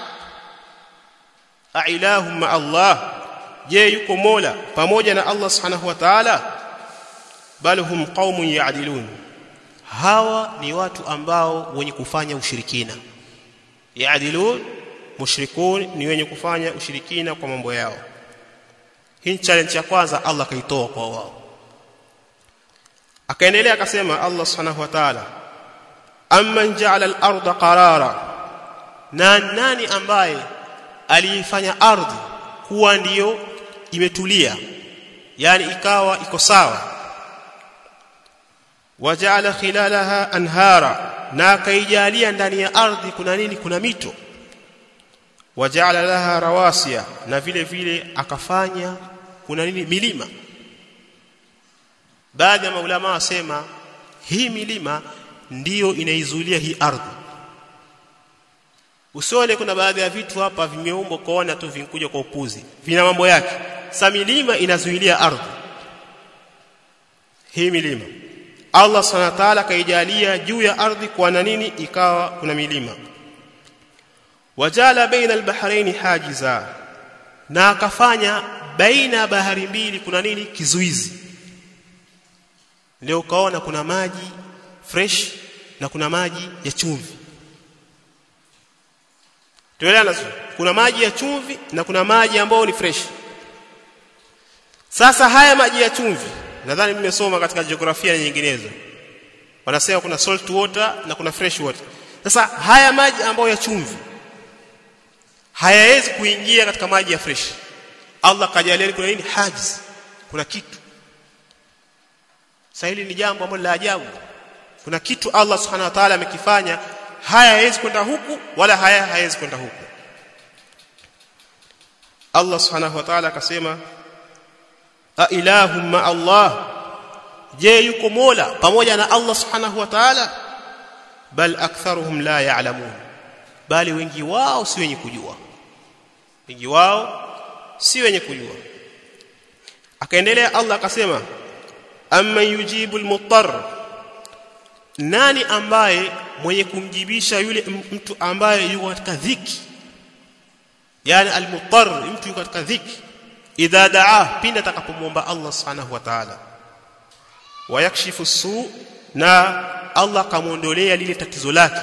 a ilahu ma Allah je yuko mola pamoja na Allah subhanahu wa ta'ala bal hum qaumun ya'dilun hawa ni watu ambao wenye kufanya ushirikina ya'dilun mushrikun ni wenye kufanya ushirikina kwa mambo yao hii challenge ya kwanza Allah kaitoa kwa wao akaendelea akasema Allah subhanahu wa ta'ala amman ja'ala al-ardha qarara na nani ambaye aliifanya ardhi kuwa ndiyo imetulia yani ikawa iko sawa waja'ala khilalaha anhara na akaijalia ndani ya ardhi kuna nini kuna mito waja'ala laha rawasiya na vile vile akafanya kuna nini milima baadhi ya maulama wasema hii milima ndiyo inaizulia hii ardhi usione kuna baadhi ya vitu hapa vimeumbwa kuona tu vinkuja kwa upuzi vina mambo yake sa milima inazuilia ardhi hii milima Allah subhanahu wa ta'ala kaijalia juu ya ardhi kwa na nini ikawa kuna milima wajala baina albahrain hajiza na akafanya baina bahari mbili kuna nini kizuizi leo ukaona kuna maji fresh na kuna maji ya chumvi tuelewana kuna maji ya chumvi na kuna maji ambayo ni fresh sasa haya maji ya chumvi nadhani mmesoma katika jiografia nyinginezo wanasema kuna salt water na kuna fresh water sasa haya maji ambayo ya chumvi hayawezi kuingia katika maji ya fresh Allah kajalia kuna nini hajiz kuna kitu sasa hili ni jambo ambalo la ajabu kuna kitu Allah subhanahu wa ta'ala amekifanya haya hawezi kwenda huku wala haya hawezi kwenda huku Allah subhanahu wa ta'ala akasema a ilahum ma Allah je yuko mola pamoja na Allah subhanahu wa ta'ala bal aktharuhum la ya'lamun bali wengi wao si wenye kujua wengi wao si wenye kujua akaendelea Allah akasema amma yujibu almuttar nani ambaye mwenye kumjibisha yule mtu ambaye yuko katika dhiki yani almuttar mtu yuko katika dhiki idha daa pindi atakapomwomba Allah subhanahu wa ta'ala wayakshifu su na Allah kamuondolea lile tatizo lake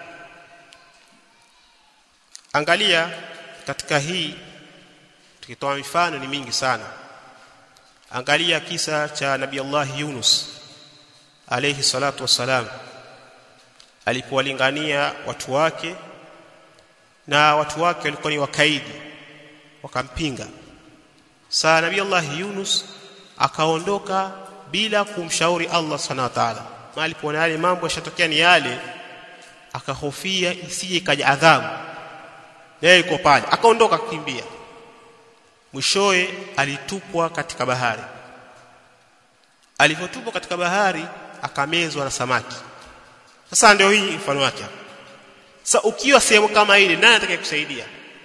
angalia katika hii tukitoa mifano ni mingi sana angalia kisa cha nabii Allah Yunus alayhi salatu wassalam alipowalingania watu wake na watu wake walikuwa ni wakaidi wakampinga saa nabii Allah Yunus akaondoka bila kumshauri Allah subhanahu wa ta'ala alipoona yale mambo yashatokea ni yale akahofia isije ikaja adhabu naye yuko pale akaondoka kukimbia mwishowe alitupwa katika bahari alipotupwa katika bahari akamezwa na samaki sasa ndio hii mfano wake sasa ukiwa sehemu kama ile nani atakayekusaidia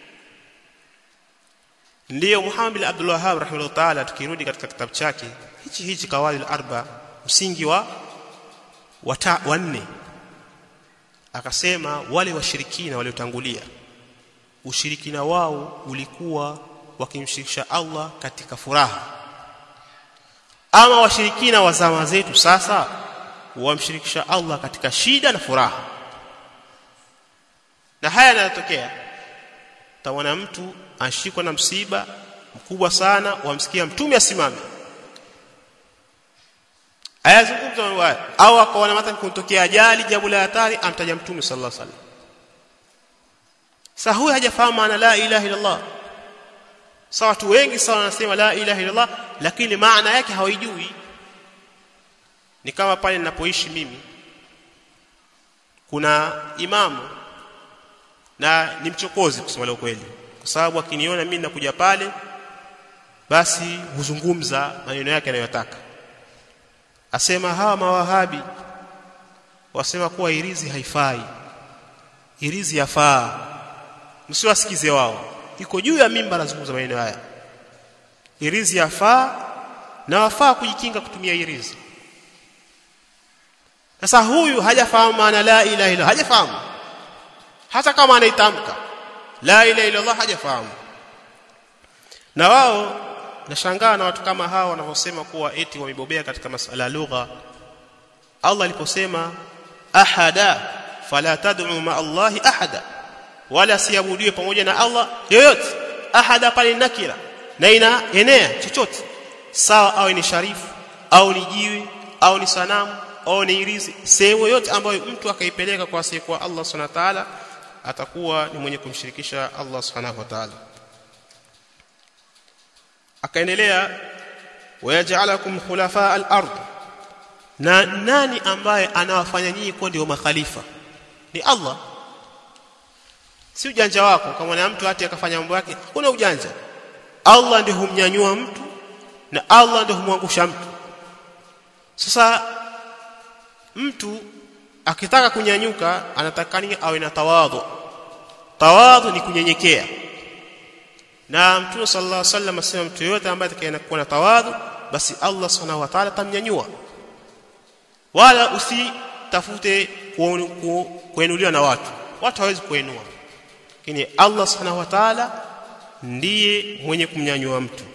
ndiyo Muhammad bin Abdul Wahhab rahimahullah ta'ala tukirudi katika kitabu chake hichi hichi kawaid al-arba msingi wa wata wanne akasema wale washirikina waliotangulia ushirikina wao ulikuwa wakimshirikisha Allah katika furaha ama washirikina wa zama zetu sasa wamshirikisha Allah katika shida na furaha na haya yanatokea tawana mtu ashikwa na msiba mkubwa sana wamsikia mtume asimame ayazungumza mambo au akaona mathalan kutokea ajali jambo la hatari amtaja mtume sallallahu alaihi wasallam sasa huyu hajafahamu maana la ilaha illa Allah sawa watu wengi sana wanasema la ilaha illa Allah lakini maana yake hawaijui ni kama pale ninapoishi mimi kuna imamu na ni mchokozi kusema leo kweli kwa sababu akiniona mimi nakuja pale basi huzungumza maneno yake anayotaka asema hawa mawahabi wasema kuwa irizi haifai irizi yafaa msiwasikize wao iko juu ya mimba anazungumza maneno haya irizi yafaa na wafaa kujikinga kutumia irizi sasa huyu hajafahamu maana la ilaha illa hajafahamu hata kama anaitamka la ilaha illa Allah hajafahamu na wao nashangaa na watu kama hao wanavyosema kuwa eti wamebobea katika masala ya lugha Allah aliposema ahada fala tad'u ma Allahi ahada wala siabudiwe pamoja na Allah yoyote ahada pale nakira na inaenea chochote sawa au ni sharifu au ni jiwe au ni sanamu au ni irizi sehemu yote ambayo mtu akaipeleka kwa asiyekuwa Allah subhanahu wa ta'ala atakuwa ni mwenye kumshirikisha Allah subhanahu wa ta'ala akaendelea wayaj'alakum khulafa al-ard na nani ambaye anawafanya nyinyi kuwa ndio makhalifa ni Allah si ujanja wako kama na mtu hati akafanya mambo yake kuna ujanja Allah ndiye humnyanyua mtu na Allah ndiye humwangusha mtu sasa mtu akitaka kunyanyuka anatakani awe na tawadhu tawadhu ni kunyenyekea na mtume sallallahu alaihi wasallam asema mtu yote ambaye atakayekuwa na tawadhu basi Allah subhanahu wa ta'ala tamnyanyua wala usitafute kuenuliwa na watu watu hawezi kuenua lakini Allah subhanahu wa ta'ala ndiye mwenye kumnyanyua mtu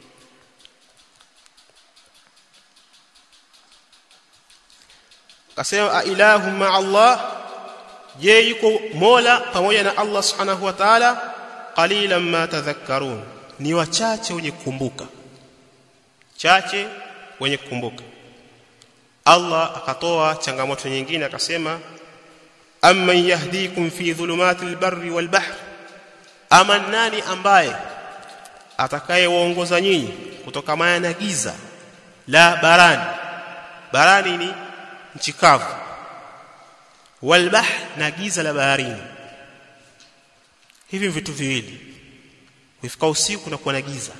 akasema ilahu ma Allah je yuko mola pamoja na Allah subhanahu wa ta'ala qalilan ma tadhakkarun ni wachache wenye kukumbuka chache wenye kukumbuka Allah akatoa changamoto nyingine akasema amman yahdikum fi dhulumatil barri wal bahr ama nani ambaye atakayewaongoza nyinyi kutokamana na giza la barani barani ni nchi kavu wal bahr na giza la baharini hivi vitu viwili ukifika usiku na kuwa na giza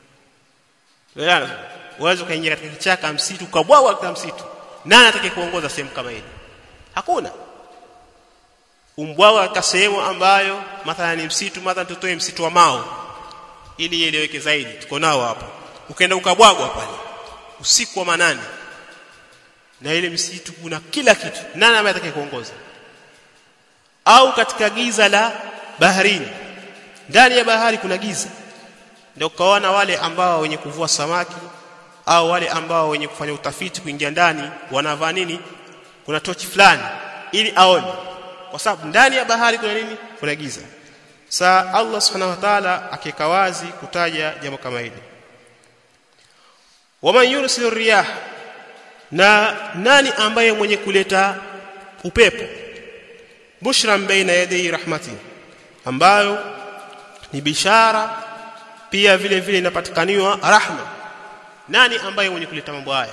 uweze kuingia katika kichaka msitu ukabwaga katika msitu nani atakaye kuongoza sehemu kama ile hakuna umbwaga katika sehemu ambayo mathalan ni msitu mathalan tutoe msitu wa mao ili ieleweke zaidi tuko nao hapa ukaenda ukabwagwa pale usiku wa manane na ile msitu kuna kila kitu nani ambaye atakaye kuongoza au katika giza la baharini ndani ya bahari kuna giza ndio kaona wale ambao wenye kuvua samaki au wale ambao wenye kufanya utafiti kuingia ndani wanavaa nini kuna tochi fulani ili aone kwa sababu ndani ya bahari kuna nini kuna giza saa Allah subhanahu wa ta'ala akika wazi kutaja jambo kama hili waman yursilu riyah na nani ambaye mwenye kuleta upepo bushran baina yadai rahmati ambayo ni bishara pia vile vile inapatikaniwa rahma nani ambaye mwenye kuleta mambo haya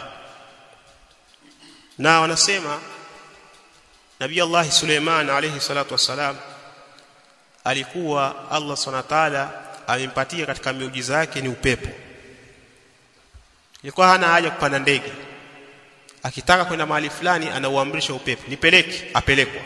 na wanasema Nabii Allah Suleiman alayhi salatu wassalam alikuwa Allah Subhanahu wa ta'ala alimpatia katika miujiza yake ni upepo ilikuwa hana haja kupanda ndege akitaka kwenda mahali fulani anauamrisha upepo nipeleke apelekwa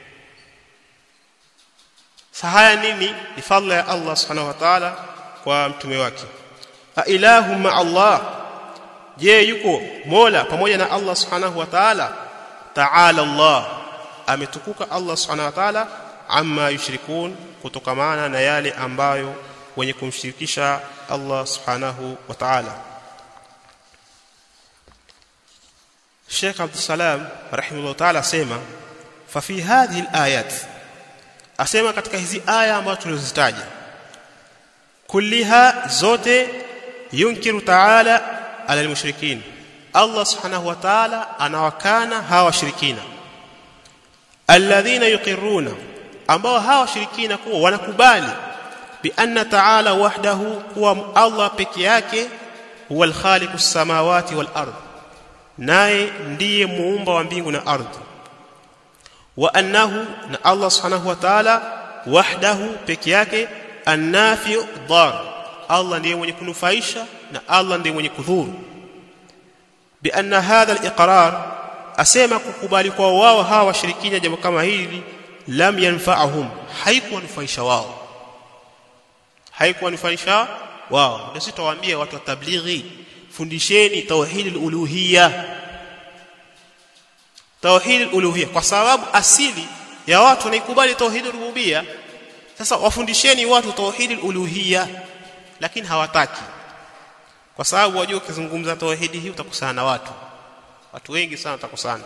sahaya nini ni fadhila ya Allah subhanahu wa ta'ala kwa mtume wake a ilahu ma Allah je yuko mola pamoja na Allah subhanahu wa ta'ala ta'ala Allah ametukuka Allah subhanahu wa ta'ala amma yushrikun kutokamana na yale ambayo wenye kumshirikisha Allah subhanahu wa ta'ala Sheikh Abdul Salam rahimahullah ta'ala asema fa fi hadhihi al-ayat asema katika hizi aya ambazo tulizozitaja kulliha zote yunkiru ta'ala ala al-mushrikin Allah subhanahu wa ta'ala anawakana hawa washirikina alladhina yuqirruna ambao hawa washirikina kuwa wanakubali bi anna ta'ala wahdahu kuwa Allah peke yake huwa al-khaliqu as-samawati wal ardh naye ndiye muumba wa mbingu na ardhi wa annahu na Allah subhanahu wa ta'ala wahdahu peke yake annafi dar Allah ndiye mwenye kunufaisha na Allah ndiye mwenye kudhuru bi anna hadha al-iqrar asema kukubali kwa wao hawa washirikina jambo kama hili lam yanfa'uhum haikuwanufaisha wao haikuwanufaisha wao ndio sisi tuwaambie watu wa tablighi fundisheni tauhidul uluhiyya tauhid uluhiyya kwa sababu asili ya watu wanaikubali tauhid rububiyya sasa wafundisheni watu tauhid uluhiyya lakini hawataki kwa sababu wajua ukizungumza tauhidi hii utakusana na watu watu wengi sana utakusana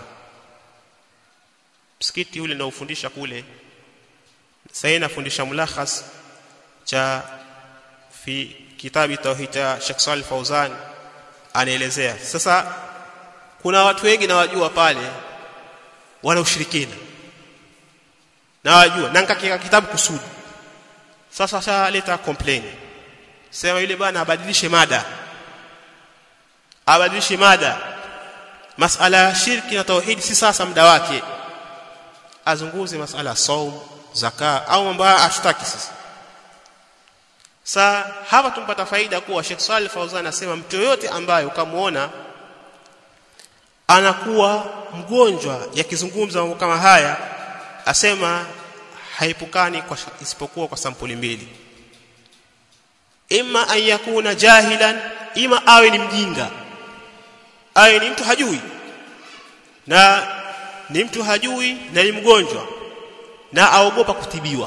msikiti ule naufundisha kule sasa nafundisha mulakhas cha fi kitabi tauhid cha Sheikh Salih Fauzan anaelezea sasa kuna watu wengi na wajua pale wana ushirikina na wajua na nikakika kitabu kusudi sasa sasa leta complain sema yule bwana abadilishe mada abadilishe mada masala ya shirki na tauhid si sasa muda wake azunguze masala ya saum zaka au mambo ashtaki sasa Sa hapa tumpata faida kuwa Sheikh Salih Fauzan anasema mtu yoyote ambaye ukamuona anakuwa mgonjwa yakizungumza mambo kama haya asema haipukani kwa isipokuwa kwa sampuli mbili imma an yakuna jahilan ima awe ni mjinga awe ni mtu hajui na ni mtu hajui na ni mgonjwa na aogopa kutibiwa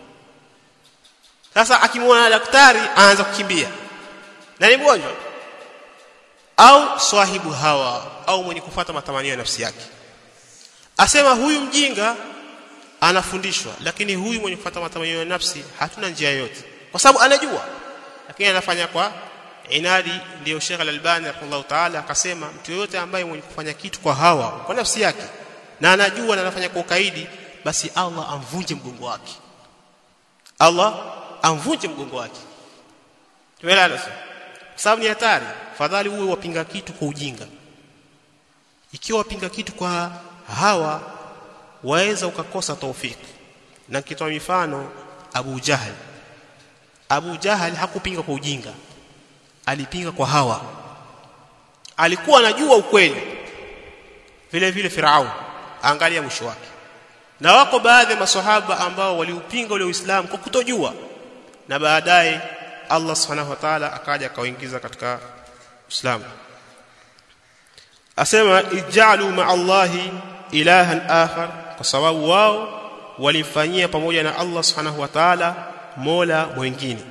sasa akimwona daktari anaanza kukimbia na ni mgonjwa au swahibu hawa au mwenye kufuata matamanio ya nafsi yake asema huyu mjinga anafundishwa lakini huyu mwenye kufuata matamanio ya nafsi hatuna njia yote kwa sababu anajua lakini anafanya kwa inadi ndio Sheikh Al-Albani rahimahullah ta'ala akasema mtu yote ambaye mwenye kufanya kitu kwa hawa kwa nafsi yake na anajua na anafanya kwa ukaidi basi Allah amvunje mgongo wake Allah amvunje mgongo wake tumeelewana sasa sababu ni hatari fadhali uwe wapinga kitu kwa ujinga ikiwa wapinga kitu kwa hawa waweza ukakosa taufiki na kitoa mifano Abu Jahal Abu Jahal hakupinga kwa ujinga alipinga kwa hawa alikuwa anajua ukweli vile vile Farao angalia mwisho wake na wako baadhi ya maswahaba ambao waliupinga ule Uislamu kwa kutojua na baadaye Allah Subhanahu wa Ta'ala akaja akawaingiza katika Uislamu asema ijalu ma Allahi ilahan akhar kwa sababu wao walimfanyia pamoja na Allah Subhanahu wa Ta'ala mola mwingine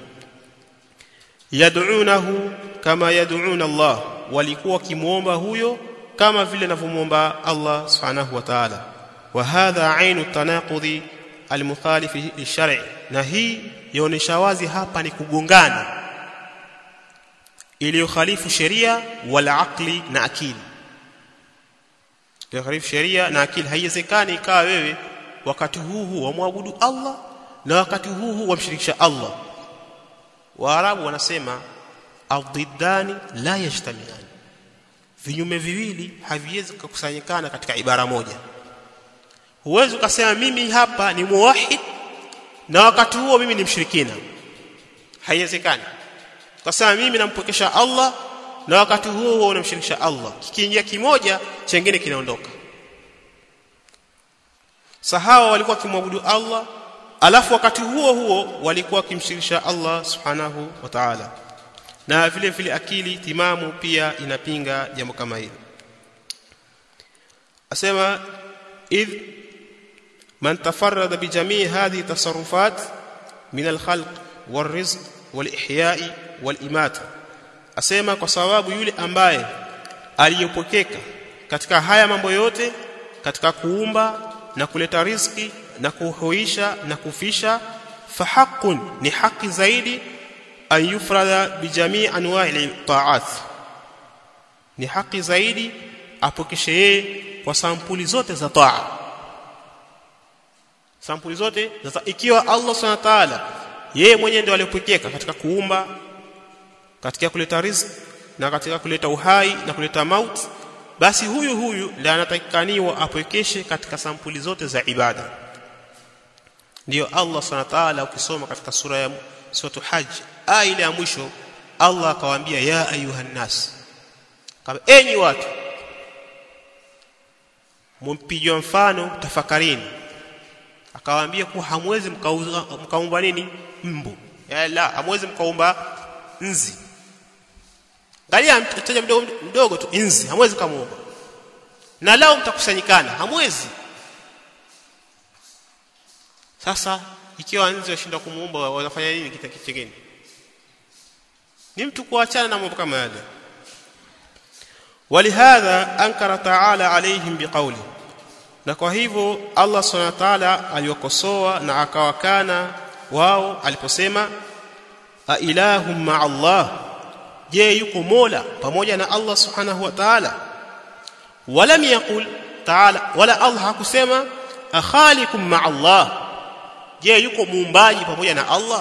yad'unahu kama yad'una Allah walikuwa kimuomba huyo kama vile anavyomuomba Allah Subhanahu wa Ta'ala wa hadha ainu tanaqudhi almukhalif lishar'i na hii yaonesha wazi hapa ni kugongana iliyokhalifu sheria wala akli na akili iliyokhalifu sheria na akili haiwezekani ikawa wewe wakati huu huu wamwabudu Allah na wakati huu huu wamshirikisha Allah Waarabu wanasema adhiddani la yajtamiani vinyume viwili haviwezi kukusanyikana katika ibara moja huwezi ukasema mimi hapa ni muwahid na wakati huo mimi ni mshirikina haiwezekani ukasema mimi nampokesha Allah na wakati huo huo unamshirikisha Allah kikiingia kimoja chengine kinaondoka sahawa walikuwa kimwabudu Allah alafu wakati huo huo walikuwa kimshirikisha Allah subhanahu wa ta'ala na vile vile akili timamu pia inapinga jambo kama hili asema idh man tafarrada bi jamii hadhi tasarrufat min al-khalq wal-rizq wal-ihya'i wal-imata asema kwa sababu yule ambaye aliyopokeka katika haya mambo yote katika kuumba na kuleta riziki na kuhuisha na kufisha fahaqqun ni haki zaidi an yufrada bijamii anwa'i ta'at ni haki zaidi apokeshe yeye kwa sampuli zote za taa sampuli zote za ikiwa Allah subhanahu wa ta'ala yeye mwenyewe ndiye aliyopokeka katika kuumba katika kuleta riziki na katika kuleta uhai na kuleta mauti basi huyu huyu ndiye anatakikaniwa apwekeshe katika sampuli zote za ibada ndiyo Allah subhanahu wa ta'ala ukisoma katika sura ya sura hajj aya ile ya mwisho Allah akawaambia ya ayuhan nas kama enyi watu mumpijwa mfano tafakarini akawaambia kuwa hamwezi mkaumba nini mbu ya la hamwezi mkaumba nzi angalia mtaja mdogo mdogo tu inzi hamwezi kumuumba na lao mtakusanyikana hamwezi sasa ikiwa nzi washinda kumuumba wanafanya nini kitu kingine ni mtu kuachana na mambo kama yale walihadha ankara taala alaihim biqauli na kwa hivyo Allah subhanahu wa ta'ala aliwakosoa na akawakana wao aliposema a ilahum ma Allah je yuko mola pamoja na Allah subhanahu wa ta'ala walam yaqul ta'ala wala Allah hakusema akhalikum ma Allah je yuko muumbaji pamoja na Allah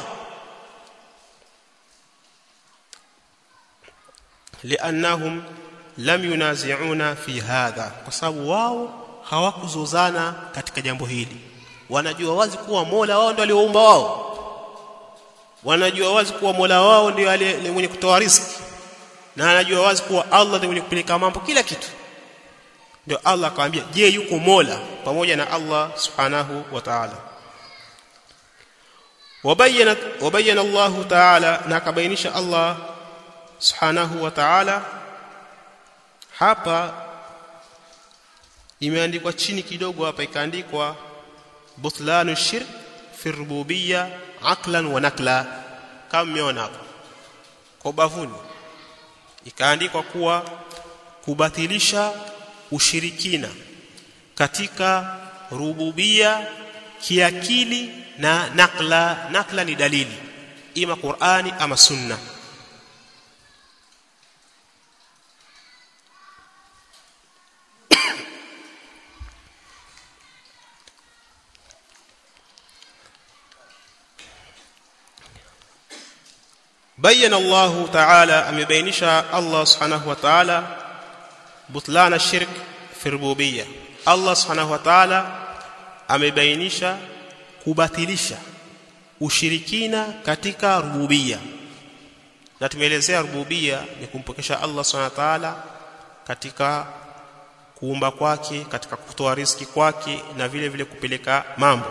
liannahum lam yunazi'una fi hadha kwa sababu wao hawakuzozana katika jambo hili wanajua wazi kuwa Mola wao ndio alioumba wao wanajua wazi kuwa Mola wao ndio aliye mwenye kutoa riziki na anajua wazi kuwa Allah ndiye mwenye kupeleka mambo kila kitu ndio Allah akamwambia je yuko Mola pamoja na Allah subhanahu wa ta'ala wabayana wabayana Allah ta'ala na akabainisha Allah subhanahu wa ta'ala hapa imeandikwa chini kidogo hapa ikaandikwa butlanu shirk fi rububiyya aqlan wa nakla kama mmeona hapo kwa bavuni ikaandikwa kuwa kubatilisha ushirikina katika rububia kiakili na nakla nakla ni dalili ima Qur'ani ama sunna بين الله تعالى امبينش الله سبحانه وتعالى بطلان الشرك في الربوبيه الله سبحانه وتعالى amebainisha kubatilisha ushirikina katika rububia na tumeelezea rububia ni kumpokesha Allah subhanahu wa ta'ala katika kuumba kwake katika kutoa riziki kwake na vile vile kupeleka mambo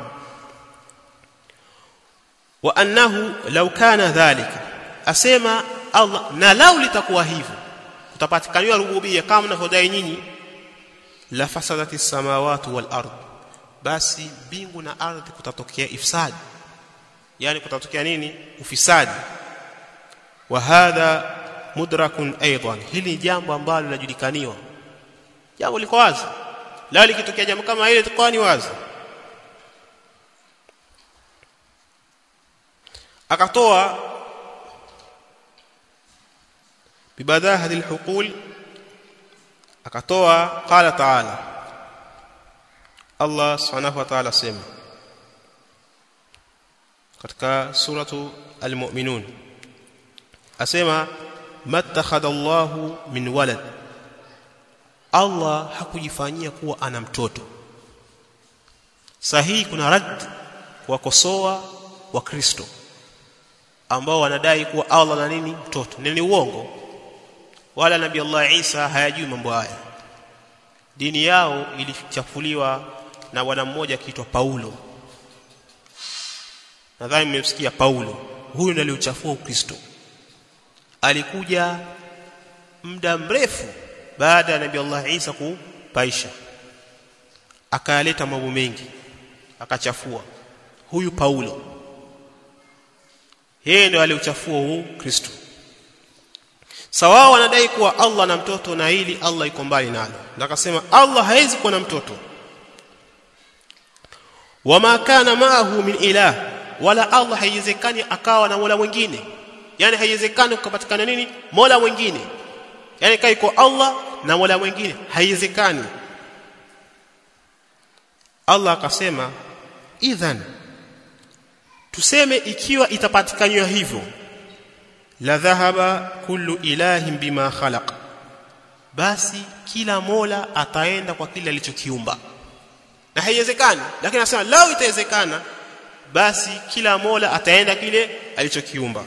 wa annahu law kana dhalika asema Allah na lau litakuwa hivyo kutapatikaniwa rububia kama mnavyodai nyinyi la fasadati samawati wal ard basi mbingu na ardhi kutatokea ifsadi yani kutatokea nini ufisadi wa hadha mudrakun aidan hili ni jambo ambalo linajulikaniwa jambo liko wazi la likitokea jambo kama hili litakuwa ni wazi akatoa bibadahati alhuqul akatoa qala ta'ala Allah subhanahu wa ta'ala sema katika suratu almu'minun asema mattakhadha Allahu min walad Allah hakujifanyia kuwa ana mtoto sahihi kuna rad kuwakosoa wa Kristo ambao wanadai kuwa Allah na nini mtoto ni uongo wala nabii Allah Isa hayajui mambo haya dini yao ilichafuliwa na bwana mmoja akiitwa Paulo nadhani mmemsikia Paulo huyu ndiye aliuchafua Ukristo alikuja muda mrefu baada ya nabii Allah Isa kupaisha akayaleta mambo mengi akachafua huyu Paulo yeye ndio aliuchafua huu Kristo sawa wanadai kuwa Allah na mtoto na hili Allah iko mbali nalo na akasema Allah hawezi kuwa na mtoto wama kana maahu min ilah wala Allah haiwezekani akawa na mola mwingine yani haiwezekani kupatikana nini mola mwingine yani kai iko Allah na mola mwingine haiwezekani Allah akasema idhan tuseme ikiwa itapatikanywa hivyo la dhahaba kullu ilahin bima khalaq basi kila mola ataenda kwa kile alichokiumba na haiwezekani lakini anasema lao itawezekana basi kila mola ataenda kile alichokiumba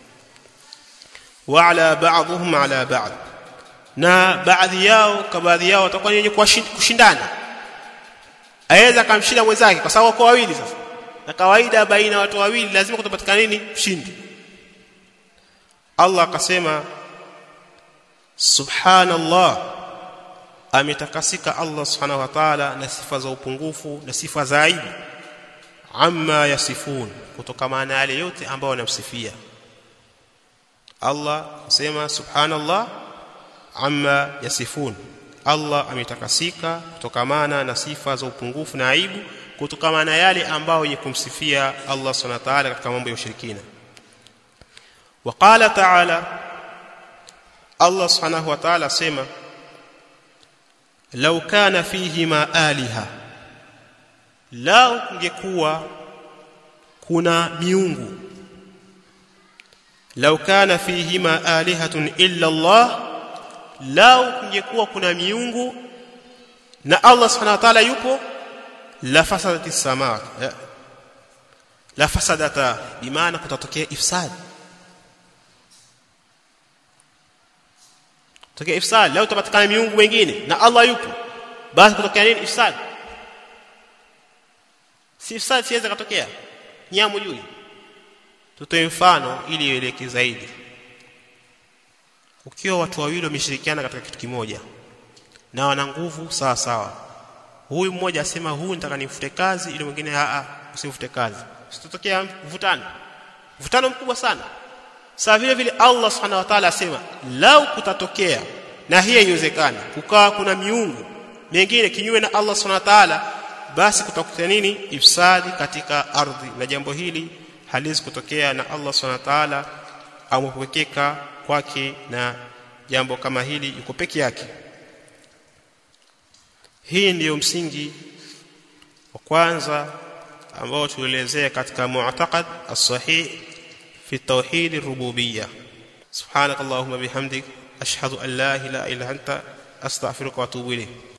wa ala ba'dhum ala ba'd na baadhi yao kwa baadhi yao watakuwa wenye kushindana aweza kumshinda mwenzake kwa sababu kwa wawili sasa na kawaida baina watu wawili lazima kutapatikana nini mshindi Allah akasema subhanallah ametakasika Allah subhanahu wa ta'ala na sifa za upungufu na sifa za aibu amma yasifun kutokana na yale yote ambayo wanamsifia Allah sema subhanallah amma yasifun Allah ametakasika kutokana na sifa za upungufu na aibu kutokana na yale ambayo yenye kumsifia Allah subhanahu wa ta'ala katika mambo ya ushirikina وقال تعالى الله سبحانه وتعالى سما لو كان فيهما آلهة لو kungekuwa kuna miungu لو كان فيهما آلهة إلا الله لو kungekuwa kuna miungu na Allah subhanahu wa ta'ala yupo la fasadati samaa la fasadata bimaana kutatokea ifsad tokea ifsad leo utapatikana miungu wengine na Allah yupo basi kutokea nini ifsad si ifsad siweza kutokea nyamu juu tutoe mfano ili ieleke zaidi ukiwa watu wawili wameshirikiana katika kitu kimoja na wana nguvu sawa sawa huyu mmoja asema huyu nitaka nifute kazi ili mwingine a a usifute kazi sitotokea mvutano mvutano mkubwa sana sawa vile vile Allah subhanahu wa ta'ala asema lau kutatokea na hii haiwezekani kukaa kuna miungu mingine kinyume na Allah subhanahu wa ta'ala basi kutakuta nini ifsadi katika ardhi na jambo hili haliwezi kutokea na Allah subhanahu wa ta'ala amepwekeka kwake na jambo kama hili yuko peke yake hii ndiyo msingi wa kwanza ambao tuelezea katika mu'taqad as-sahih في التوحيد الربوبية سبحانك اللهم بحمدك أشهد أن لا إله إلا أنت أستغفرك وأتوب إليك